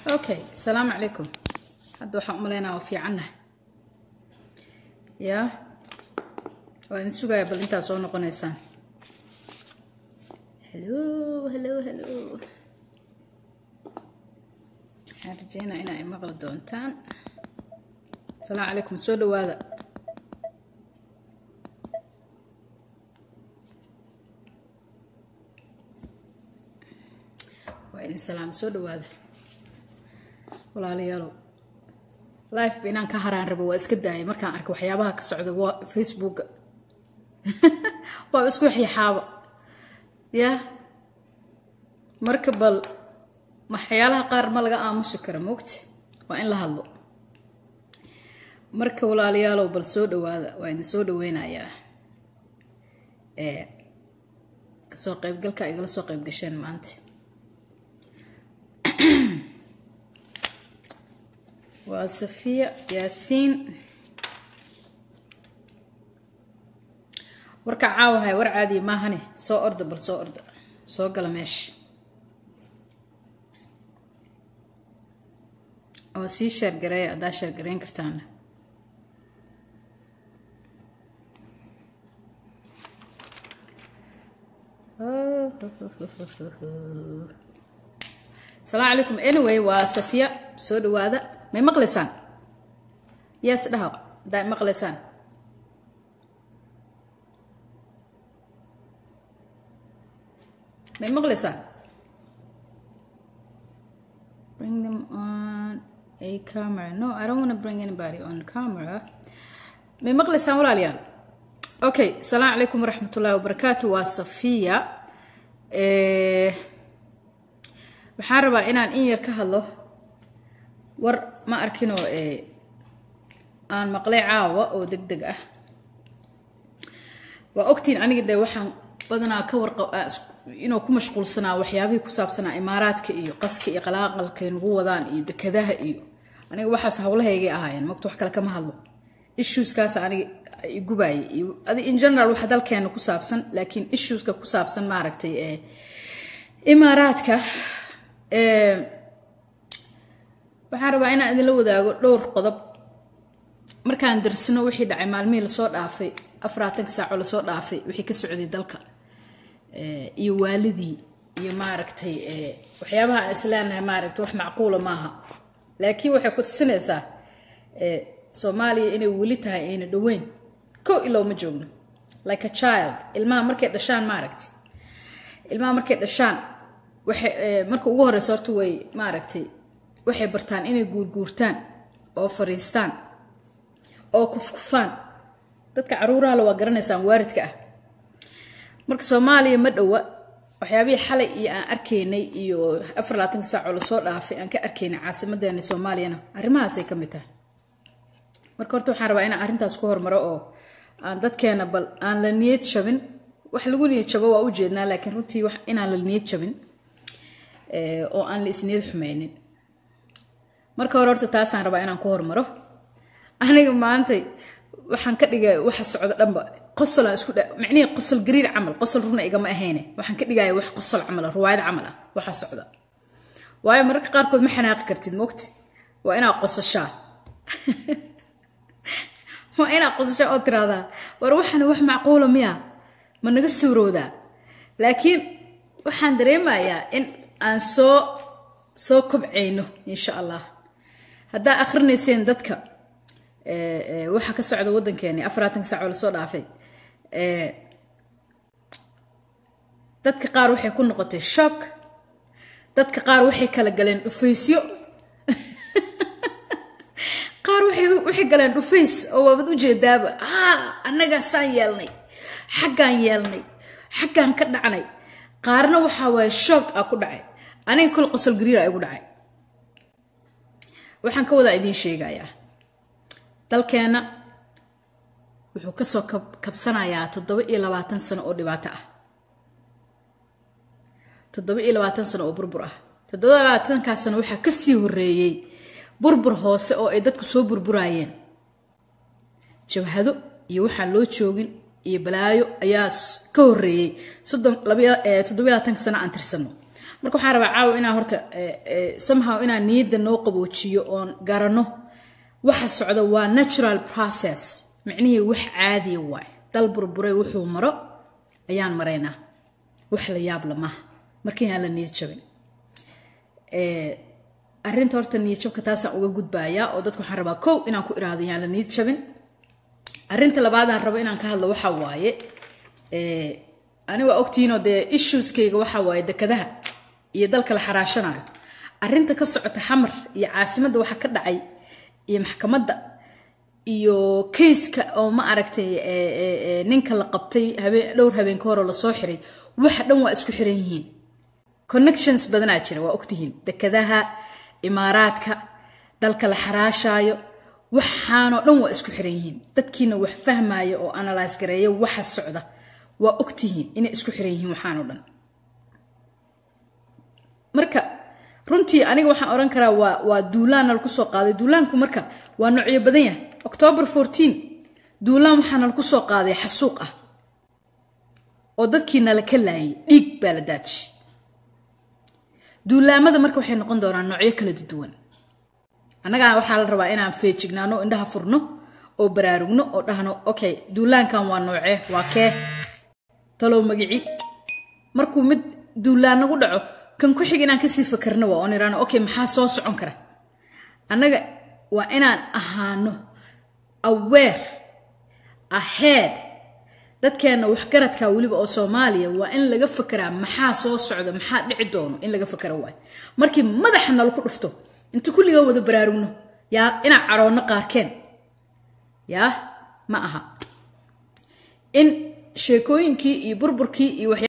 okay asalaamu calaykum hadda waxaan u malaynaa waa fiicannahay yaa waa idin sugaya bal intaa soo noqonaysaan halo halo halo waxaan rajeynaa inaa i maqli doontaan asalaamu calaykum soo dhawaada waa idin salaam soo dhawaada walaalayaalow life ba inaan ka haraan rabo waa iska daayay markaan arkay waxyaabaha ka socda wa facebooka waaba isku xyaxaaba ya marka bal waxyaalaha qaar ma laga aamusi kara moogta waa in la hadlo marka walaalayaalow bal soo dhawaada waa idin soo dhaweynayaa kasoo qaybgalka igala soo qayb gasheen maanta waa safiya yaasiin warka caawahay war caadiya maahane soo orda bal soo orda soo gala meesha oo sii sheergareeya haddaa sheergareyn kartaana asalaamu calaykum anyway waa safiya soo dhawaada may maqlaysaan yes dhaha haddaa maqlaysaan may maqlaysaan bring them on a camera no i don't want to bring anybody on camera may maqlaysaan walaalayaal okay asalaamu calaykum waraxmatullahi wabarakaatu waa safiya waxaan rabaa inaan in yar ka hadlo war ma arkinoo aan maqlay caawa oo deg deg ah waa ogtiin aniga de waxaan badanaa ka warqa inuu ku mashquulsanaa waxyaabihii ku saabsanaa imaaraadka iyo qaska iyo qalaaqalkay nagu wadaan iyo dekadaha iyo aniga waxaas hawlahaygay ahaayeen mogta wax kale kama hadlo issueskaas aniga igubaayay iyo adi in general waxa dalkeena ku saabsan laakiin issueska ku saabsan maaragtay imaaraadka waxaan rabaa inaan idinla wadaago dhowr qodob markaan darsino wixii dhacay maalmihii lasoo dhaafay afaraatanka saaco lasoo dhaafay wixii ka socday dalka iyo waalidii iyo maaragtay waxyaabaha aan isleenahay maaragtay wax macquula maaha laakiin waxay ku tusinaysaa soomaaliya inay weli tahay ayna dhoweyn kow ilow ma joogno like a child ilmaha markay dhashaan maaragtay ilmaha markay dhashaan waxay marka ugu horeysa horta way maaragtay waxay bartaan inay guurguurtaan oo fariistaan oo kufkufaan dadka caruurahale waa garanaysaan waaridka ah marka soomaaliya ma dhowa waxyaabihii xalay iyo aan arkaynay iyo afar labaatanka saacoo lasoo dhaafay aan ka arkaynay caasimadeena soomaaliyana arrimahaasay ka mid tahay marka horta waxaan rabaa inaan arrintaas ku hormaro oo aan dadkeena bal aan la niyad jabin wax lagu niyad jabo waa u jeednaa laakiin runtii wax inaan la niyad jabin oo aan la isniyad xumeynin marka hore horta taasaan rabaa inaan ku hormaro aniga maantay waxaan ka dhigay waxa socdo dhanba qosolaan isku micnihii qosol gariir camal qosol runa igama ahayne waxaan ka dhigaya wax qosol camal ah ruwaayad camal ah waxa socda waayo mararka qaarkood ma xanaaqi kartid mogti waa inaad qosashaa waa inaad qosashaa oo tiraahdaa war waxana wax macquula miya ma naga suurowdaa laakiin waxaan dareemayaa in aan soo soo kobcayno insha allah haddaa akrinayseen dadka waxa ka socda waddankeeni afaraatanka saac oo lasoo dhaafay dadka qaar waxay ku noqotay shock dadka qaar waxay kala galeen dhufaysyo qaar waxay galeen dhufays oo waabad ujeedaaba haa annagaasaan yeelnay xaggaan yeelnay xaggaan ka dhacnay qaarna waxaa waaye shoog a ku dhacay aniga kol qosol gariira igu dhacay waxaan ka wadaa idiin sheegayaa dalkeenna wuxuu kasoo kabsanayaa toddoba iyo labaatan sano oo dhibaato ah toddoba iyo labaatan sano oo burbur ah toddoba labaatankaas sano waxaa kasii horeeyey burbur hoose oo ay dadku soo burburaayeen jabhado iyo waxaan loo joogin iyo balaayo ayaa ka horeeyey toddoba labaatanka sano aan tirsano marka waxaan rabaa caawa inaa horta somehow inaan niyadda noo qaboojiyo oon garano waxa socda waa natural process micnihii wax caadiya waay dal burburay wuxuu maro ayaan maraynaa wax la yaab la maaha markii aan la niyad jabin arrinta horta niyad jabka taasaan uga gudbayaa oo dadka waxaan rabaa kow inaan ku iraahdo yaan la niyad jabin arrinta labaadaan rabo inaan ka hadlo waxaa waaye ani waa ogtihiinoo dee issueskayga waxaa waaye dekadaha iyo dalka la xaraashanayo arrinta ka socota xamar iyo caasimadda waxa ka dhacay iyo maxkamadda iyo kayska oo ma aragtay ninka la qabtay dhowr habeen ka horoo lasoo xiray waxa dhan waa isku xiran yihiin connections badanaa jira waa ogtihiin dekadaha imaaraadka dalka la xaraashaayo waxaanoo dhan waa isku xiran yihiin dadkiina wax fahmaya oo analyse gareeya waxa socda waa ogtihiin inay isku xiran yihiin waxaanoo dhan marka runtii aniga waxaan odhan karaa waa waa duulaanna lagu soo qaaday duulaanku marka waa noocyo badan yahay octoobar fourteen duulaan waxaana lagu soo qaaday xasuuq ah oo dadkiina la ka laayay dhiig baa la daaji duulaamada marka waxay noqon doonaan noocyo kala duwan annagaa waxaa la rabaa inaan feejignaano indhaha furno oo baraarugno oo dhahno okay duulaankan waa noocee waa kee talow magici markuu mid duulaan nagu dhaco kan ku xig inaan kasii fakarno waa oon iraano okay maxaa soo socon kara annaga waa inaan ahaano aware ahead dadkeenna waxgaradka weliba oo soomaaliya waa in laga fakeraa maxaa soo socda maxaa dhici doono in laga fakera waay markii madaxa nalaku dhufto inta kulligaan wada baraarugno yaa inaan caroonno qaarkeen yaa ma aha in sheekooyinkii iyo burburkii iyo